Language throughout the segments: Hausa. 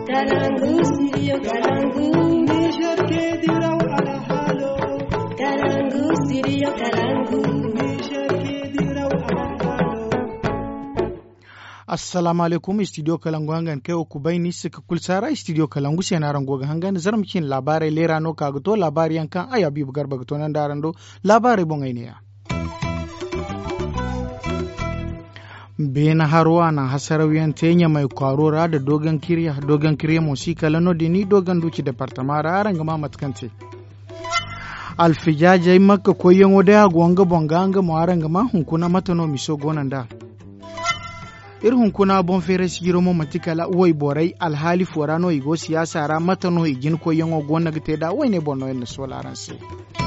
Kalangu, studio Kalangu. Niger ke diraw ala halo. Kalangu, studio Kalangu. Niger ke diraw ala halo. assalamu alaikum studio kalangu hangan kai ku baini suka kulsara studio kalangu sai na rango ga hangan zarmkin labarai lera no kaga to labari yankan aya bibu garba to nan daran do labarai bon ainiya bena harwa na hasarawiyan tenya mai kwarora da dogon kirya dogon kirya musika lano dini dogon duki departamara aran gama matkante alfijajai makka koyon wadaya gonga bonganga mo aran gama hunkuna matano miso gonan da irin kuna bon fere sigiro mo matikala wai borai alhali forano igo siyasa ra matano igin ko yango gonna gite da wai ne bonno en solaran se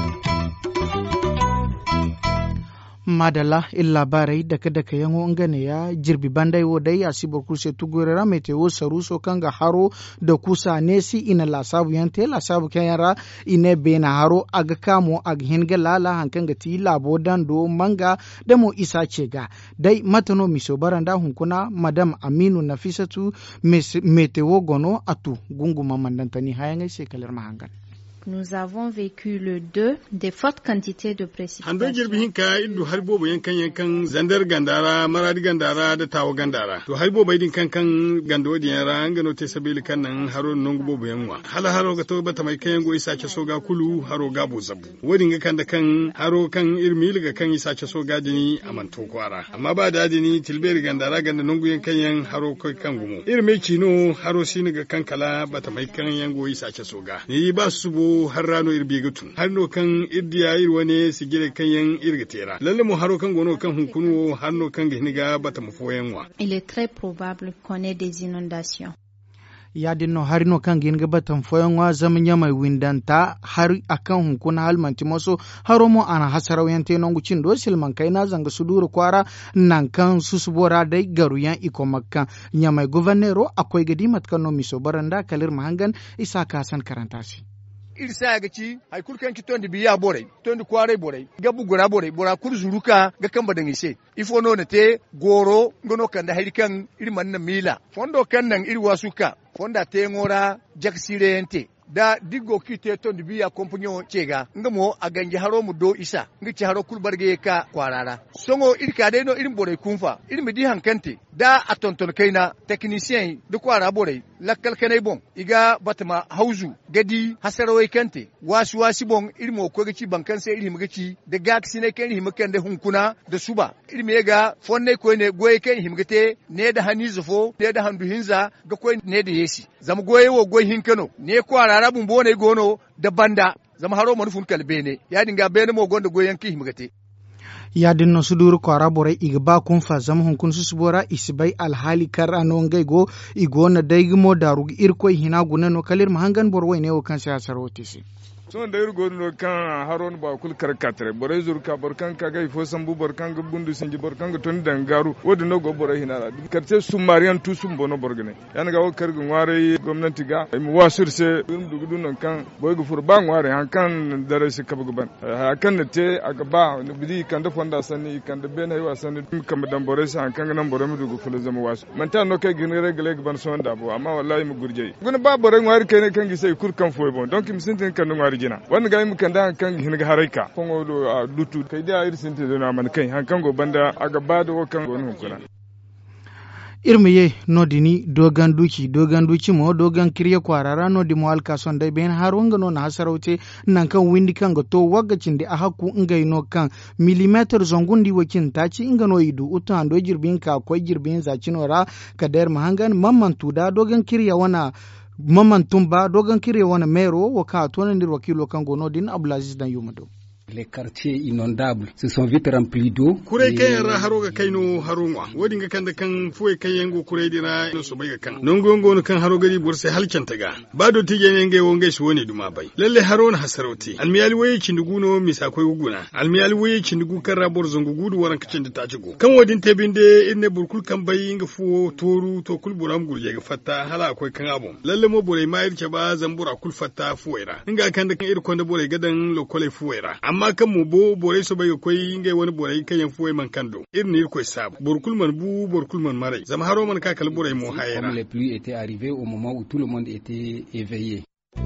madala illa barai daga daga yango ngane ya jirbi bandai wo dai asibor kurse tugurera meteo saruso kanga haro da kusa nesi ina lasabu yante lasabu kayara ine bena haro aga kamo aga hinga lala hankanga ti labo dando manga da mo isa cega dai matano miso baranda hunkuna madam aminu nafisatu meteo gono atu gunguma mandantani hayangai sekalar mahangan Nous avons vécu le 2 des fortes quantités de Hando précipitations. jirbi hinka indu har bobo yankan yankan zandar gandara maradi gandara da tawo gandara. To har bobo idin kan kan gando di yara an gano te sabili kan nan haro nongu bobo yanwa. Hala haro ga to bata mai kan yango isa ke soga kulu haro gabo zabu. Wadin ga kan da kan haro kan irmi ga kan isa ke soga dini a manto kwara. Amma ba da dini tilberi gandara ganda nongu yankan yan haro kai kan gumo. Irme kino haro sini ga kan kala bata mai kan yango isa ke soga. Ni ba su bo har rano irbi gutun. Har no kan irdiya irwane su gire kan yan irga tera. Lalle mu haro kan gono kan hunkunu har no kan gihniga bata mu foyanwa. Il est très probable qu'on ait des inondations. yadinno harino kan gin gabatan foyon wa zaman ya mai windanta har akan hunkuna halmanti maso haro mo ana hasarau yan te nongu cin do silman kai na zanga suduru kwara nan kan susubora dai garu yan iko makka nya mai guvernero akwai gadi matkan no miso baranda kalir mahangan isa kasan karanta shi iri sa ga ci hay kul kan ki tondi biya borai tondi kware borai gabu gora borai bora kur zuruka ga kan badan ise ifo no ne te goro ngono kan da hari kan iri man na mila fondo kan nan iri wasuka fonda te ngora jaksire ente da diggo ki te tondi biya kompanyo cega ngamo a ganji haro mu do isa ngi ci haro kul barge ka kwarara songo iri ka dai no iri borai kunfa iri mi di hankante da a tonton kaina technicien da kwara borai lakkal kanai bon iga batama hauzu gadi hasarawai kante wasu wasi bon iri mo ko gaci bankan sai iri magaci da gaksi ne kan iri makan da hunkuna da suba iri me ga fonne ko ne goye kan iri magate ne da hani zufo ne da handu hinza ga ko ne da yesi zama goye wo goye hinkano ne ko arara bun bone gono da banda zama haro manufun kalbene ya dinga bene mo gonda goyen ki himgate yadinno suduru kwara borai iga ba kun fa zama hunkun susubora isibai alhali kar ano ngai go igo na daigimo darugi irkoi hina gunano kalir mahangan borwai ne o kan siyasar otisi son da yurgo no kan haron ba kul kar katre bore zur ka bor kan ka gai fo sambu bor kan ga bundu sinji bor kan ga ton dangaru wodi no go bore hinara karte sumarian tu sum bono borgane yan ga o kar gu ngare gwamnati ga mu wasur se dum dugu dun non kan boy gu fur ba ngare han kan dare se kab gu ban ha kan ne te aga ba no bidi kan da fonda sani kan da bena yi wasan dum kam dan bore se han kan nan bore mu dugu fulu zama wasu man ta no kai gin regale ban son da bo amma wallahi mu gurje gun ba bore ngare kai ne kan gi sai kur kan foy bon donc mi sintin kan ngare jina wanda ga mu kan da kan hin ga haraika kongo do a dutu kai da ir sintin da man kai han kan go banda aga ba da kan go nun kuna irmiye nodini dogan duki dogan duki mo dogan kirye kwarara nodi mo alka son dai ben har wanga no na hasarauce nan kan windi kan ga to wagacin da a hakku ingai no kan millimeter zongundi wakin taci inga no idu utu ando jirbin ka akwai jirbin zacinora kadar mahangan mamman tuda dogan kirya wana mamman tumba dogan kirya wana mero waka tonan dir wakilo kan gono din abdulaziz dan yumado les quartiers inondables se sont vite remplis d'eau. Kure kan yara haro ga kaino haro ngwa. Wodi ga kan da kan fuwe kan yango kure dira no so bai ga kan. Non gongo no kan haro gari burse halken taga. Ba do tije ne ngai wonge shi woni duma bai. Lalle haro na hasarauti. Almiyali waye kindugu no misa koi guguna. Almiyali waye kindugu kan rabor zongo gudu waran kacin da ta cigo. Kan wadin tebinde inne burkul kan bai inga fuwo toru to kul buram gurje ga fatta hala akwai kan abun. Lalle mo bore ma irke ba zambura kul fatta fuwera. Inga kan da kan ir konda bore gadan lokole fuwera. Amma amma kan mu bo borai so bai koi ngai wani borai kan yan fuwai man kando irin ne koi sab borkul man bu borkul man marai zama haro man ka kal borai mo hayera Comme les pluies étaient arrivées au moment où tout le monde était éveillé.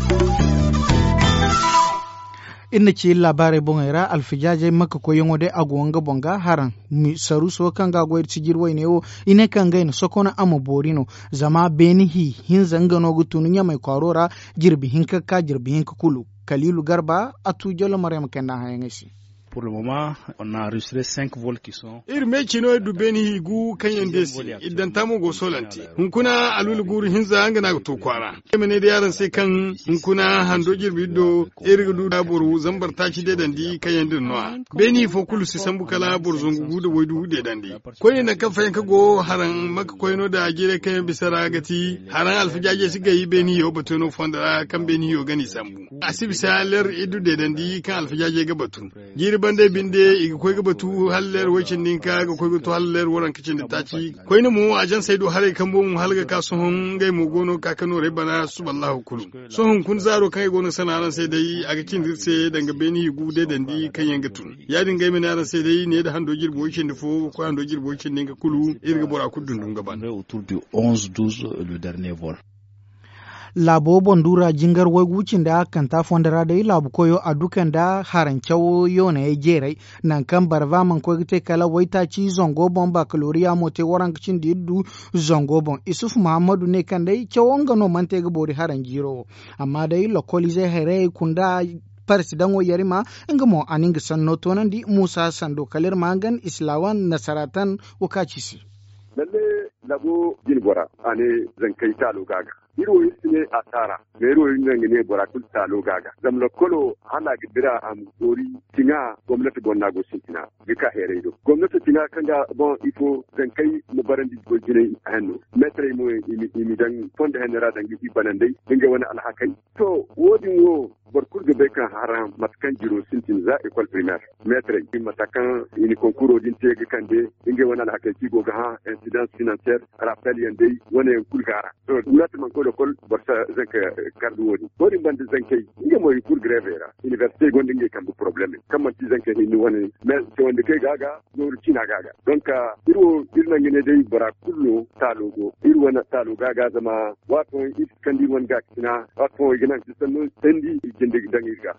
inna ci labarai bongera alfijaje maka ko yongo de agonga bonga haran mi saru so kanga go sigir wayne o ine kanga ina sokona ama borino zama beni hi hin zanga no gutunu nya mai kwarora jirbi hinka ka jirbi hinka kulu kalilu garba atu jolo maryam kenda hayangesi Pour le moment, on a enregistré cinq vols qui sont iri me chino du beni higu kan yandesi idan tamu go solanti hunkuna alul guru hinza anga na to kwara mene da yaran sai kan hunkuna hando jirbi do iri du da boru zambar ta ci de dandi kan yandin no beni fo kulu si sambu kala bor zungu gudu wai du de dandi ko ne na kan fayan ka go haran maka ko no da gire kan bisara gati haran alfijaje si gayi beni yo batono fonda kan beni yo gani sambu asibi salar idu de dandi kan alfijaje ga batu giri bande binde iga koy batu haller wacin ninka ga koy to haller waran kicin da taci koy ne mu ajan sai do hare kan bo mu halga ka sohon gai mu gono ka kano re bana subhanallahu kulum sohon kun zaro kai gono sanaran sai dai aga cin dirse danga beni gu de dandi kan yanga tun ya dinga mai naran sai dai ne da hando girbo wacin da fo ko hando girbo wacin ninka kulu irga bora kudun dun gaban autour du 11-12 le dernier vol. labo bondura jingar wai wucin da kan ta fondara da labu koyo a dukan da harancewo yona ya jerai nan kan barva man ko te kala wai ta ci zongo bon ba kaloriya mo te waran kicin da yiddu zongo bon isuf muhammadu ne kan dai cewon gano man te gabori haran jiro amma dai lokoli zai hare kunda parsi dango yarima inga mo aninga sanno tonandi musa sando kalir mangan islawan nasaratan wakacisi lalle labo jin bora ane zan kai talo gaga iro ne a tara ga iro nan ne bora kul talo gaga zam lo kolo hala gidira am gori tinga gwamnati bonna go sintina gika here do gwamnati tinga kanga bon ifo zan kai mu barandi go jine hanno metre mo imi imi dan fonde henera dan gi banandai dinga wani alhakai to wodin wo barkur ga bai kan haram matakan jiro sintin za école primaire maître ki matakan ini concours din te ga kande inge wani alhakai ki go ga ha incidence financière rappel yande wani kul gara to unat man ko kol barsa zanka kardu wodi wodi bande zankai inge moy cour grève era université gonde inge kan problème kam man ti zanka ni wani mais to wonde kai gaga yoru cina gaga donc irwo irna ngene dai bara kullo talogo irwo na talo gaga zama wato is kandi won ga kina wato ignan sanu sendi jinde dangirga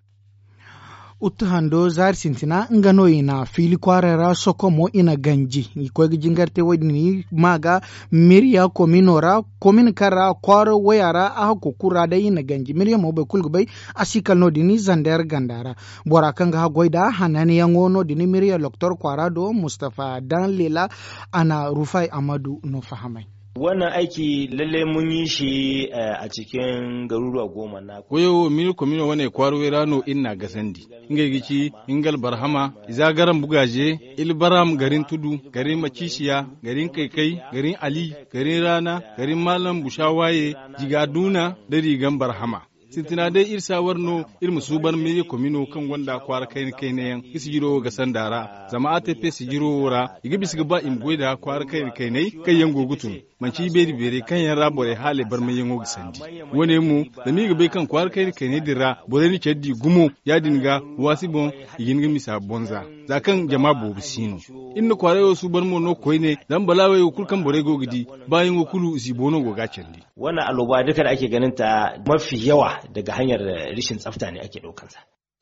uttu hando zar sintina ngano ina fili kwarara soko mo ina ganji iko jingarte wadini maga miriya kominora komin kara kwaro wayara a kukura da ina ganji miriya mo be kulgubai asikal no dini zander gandara bora kanga ha goida hanani yango no dini miriya loktor kwara do mustafa dan lela ana rufai amadu no fahamai wannan aiki lalle mun yi shi a cikin garuruwa goma na koyo mini komino wane kwaro rano inna gasandi inga gici ingal barhama izagaran bugaje ilbaram garin tudu garin macishiya garin kaikai garin ali garin rana garin malam bushawaye jigaduna da rigan barhama sintina dai irsa warno irmu suban me komino kan wanda kwara kai kai ne yan isi jiro ga sandara zama ATP si jiro wora igi bisga ba im goida kwara kai kai ne kai yan gogutun manci beri bere kan yan rabore hale bar me yan gogi sandi wone mu da mi ga kan kwara kai kai ne dira bore ni cheddi gumo ya dinga wasi bon igin ga misa bonza zakan jama bobu sino inna kwara yo su bar mo no koi ne dan balawe kulkan bore gogidi bayan kulu si bono goga candi wannan aloba duka da ake ganin ta mafi yawa daga hanyar rishin tsafta ne ake ɗaukansa.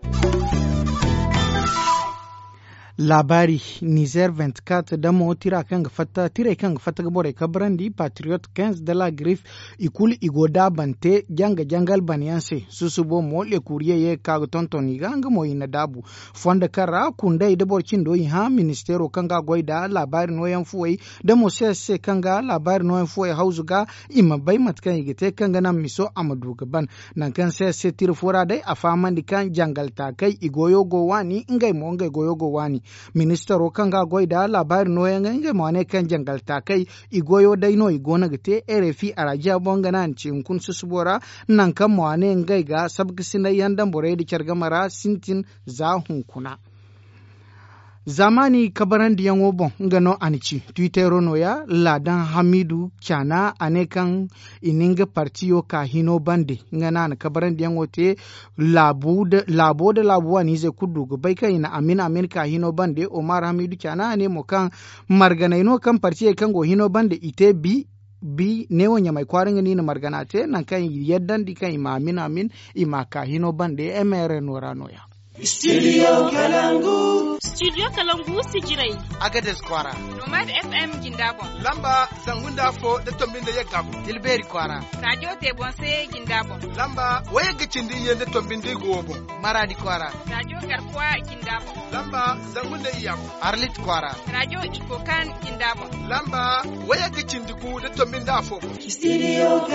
labari niger 24 da mo tira kan fata tire kan fata bore kabrandi patriot 15 de la griffe ikul igoda bante janga jangal banianse susubo mo le courrier ye ka tonton iganga mo ina dabu fonda kara kunda ide borcin do ha ministero kanga goida labari no yan fuwai da mo sese kanga labari no yan fuwai hauzuga ima bai matkan igite kanga nan miso amadu gaban nan kan sese tir fura dai a faman kan jangal takai igoyo go wani ngai mo ngai goyo go wani ministero kanga goida labari no yanga nge mwane kan jangal takai igoyo daino igona gite RFI araja bonga nan cinkun susubora nan kan mwane ngai ga sabgisina yandan bore di kyargamara sintin za hunkuna zamani kabaran diyan wobon ngano anici twittero no ya ladan hamidu kyana ane kan ininga partiyo ka hino bande ngana na kabaran diyan wote labu da labo da labuwa ni zai kudu ga bai kai na amin amin ka hino bande omar hamidu kyana ane mo kan margana ino kan partiyo kan go hino bande ite bi bi ne wonya mai kwarin ni na margana te nan kan yaddan di kan ima amin amin ima ka hino bande emere norano ya Studio Kalangu. Studio Kalangu Sigirai. Agades Kwara. Nomad FM Gindabon. Lamba Sangunda Fo da Tombin da ya gabu. Dilberi Kwara. Radio Tebonse Gindabon. Lamba Waya Gicindi yin da Tombin da Gobon. Maradi Kwara. Radio Garkuwa Gindabon. Lamba Sangunda Iyamu. Arlit Kwara. Radio Ikokan Gindabon. Lamba Waya Gicindi ku da Tombin da Fo. Studio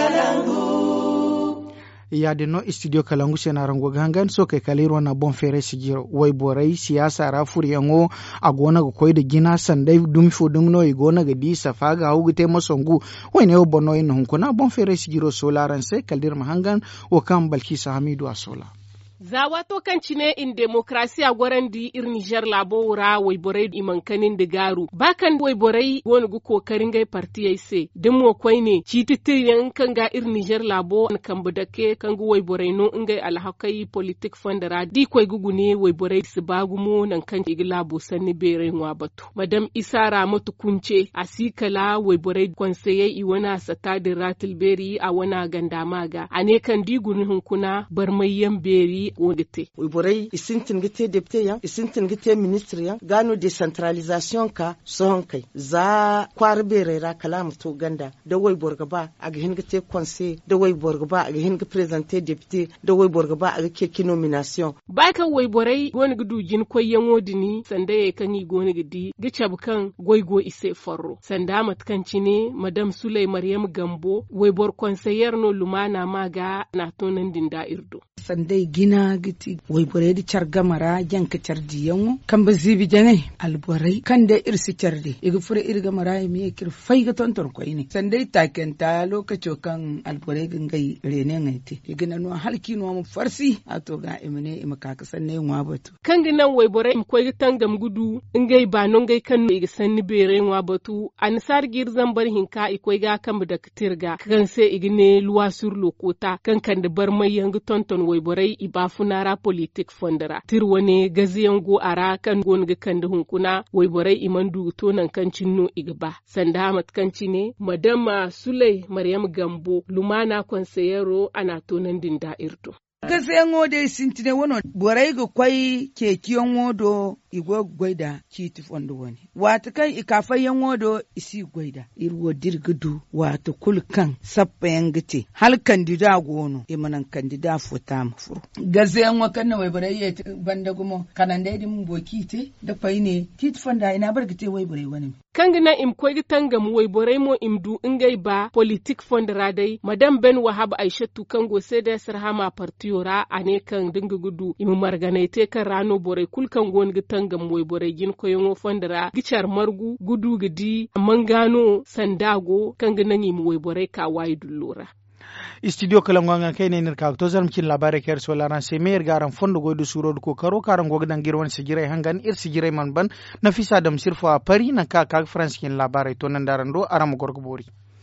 Kalangu. yade no studio kalangu sena rango gangan so kai kaliro na bon fere sigiro wai borai siyasa ra furiyango a gona ga koy da gina sandai dum fo dum no i gona ga di safa ga hugu te masongu wai ne bono in hunkuna bon fere sigiro solaran sai kalir mahangan o kan balkisa hamidu a sola zawa to kan cine in demokrasiya gwaran di ir Niger labo wura waiborai imankanin da garu bakan waiborai wani gu kokarin gai parti yai se din mo kwai ne ci titiyan kan ga ir Niger labo an kan budake kan gu waiborai no in gai alhakai politik fandara di kwai gugu ne waiborai su bagu mo nan kan igi labo sanni bere wa batu madam isa ramatu kunce asikala waiborai konseye i wana sata da ratil beri a wana gandamaga ane kan di guni hunkuna barmayyan beri wogite wiborai isintin gite depute yan isintin gite ministre yan gano decentralisation ka son kai za kwar bere ra kalam to ganda da wai borga ba a ga hin gite conseil da wai borga ba a ga hin presenter depute da wai borga ba a ga ke nomination ba kan wai borai wani gudu jin koyen wodini sanda ya kan yi goni gidi gicha bukan goigo ise forro sanda matkanci ne madam sulai maryam gambo wai bor conseiller no lumana maga na tonan dinda irdo sandai gina giti wai bore di char gamara janka char diyango kan ba zibi jangai alborai kan da irsi charde iga fure irga mara mi kir fai ga tontor ko ini sandai takenta lokaco kan alborai gangai rene ngaiti igina no halki no mu farsi ato ga imene ima kaka sanne ngwa batu kan ginan wai bore im koy tangam gudu ngai ba non ngai kan no iga sanni bere ngwa batu an sar gir zambar hinka ikoy ga kan da kitirga kan se igine luwa sur lokota kan kan da bar mai yang tonton wai borai iba funara politik fondara tir wane gaziyan go ara kan gon ga kan da hunkuna wai borai iman du to nan kan cinno igba sanda mat kan ne madama sulai maryam gambo lumana konseyero ana tonan din da irdo gaziyan wode sintine wono borai ga kwai kekiyon wodo igwe gwaida kiti fondo wani wata kan ikafa yan wodo isi gwaida irwo dirgudu wata kulkan sappa yan gite hal kandida gono imanan kandida futa mafuru gaze yan wakan na wai bare yet banda gumo kanan da idin boki te da fai ne kiti fonda ina bar gite wai bare wani kangina im koy tangam wai bare mo im du ingai ba politik fondra dai madam ben wahab aishatu kango sai da sarhama partiyora ane kan dinga gudu im marganaite kan rano bore kulkan gon tangam wai bore gin koyon fondra gichar margu gudu gidi mangano sandago kangina im wai bore ka wai dullura studio kalangwanga kai ne nirka to zan kin labare ker so laran se mer garan fondo goydu suro ko karo karan gogdan girwan sigirai hangan ir sigirai man ban nafisa dam sirfa pari na ka ka france kin labare to nan daran do aram gorgo bori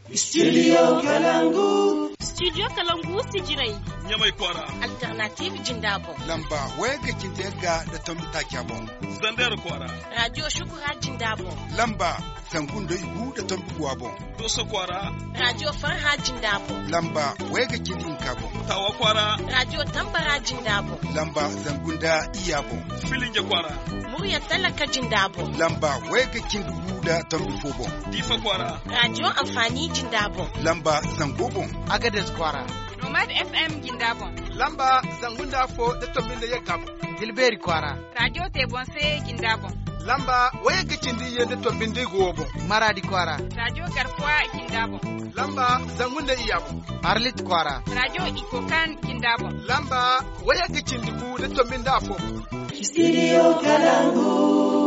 studio kalangu studio kalangu sigirai nyamai kwara alternative jindabo lamba wega kintega da tomita kyabo zandar kwara radio shukura jindabo lamba sangun da igu da tombuwa bon doso kwara radio farha jindabo lamba wega kidin kabo tawa kwara radio tambara jindabo lamba zangun da iya bon filinge kwara murya talaka jindabo lamba wega kindugu da tombifo bon difa kwara radio amfani jindabo lamba zango bon agades kwara nomad fm gindabo lamba zangun da fo da tombin da ya gabo dilberi kwara radio tebonse gindabo lamba waya gicindi yende to bindi gobo maradi kwara radio garkuwa gindabo lamba zangunde iyabo arlit kwara radio ikokan gindabo lamba waya gicindi bu de to binda fo studio kalangu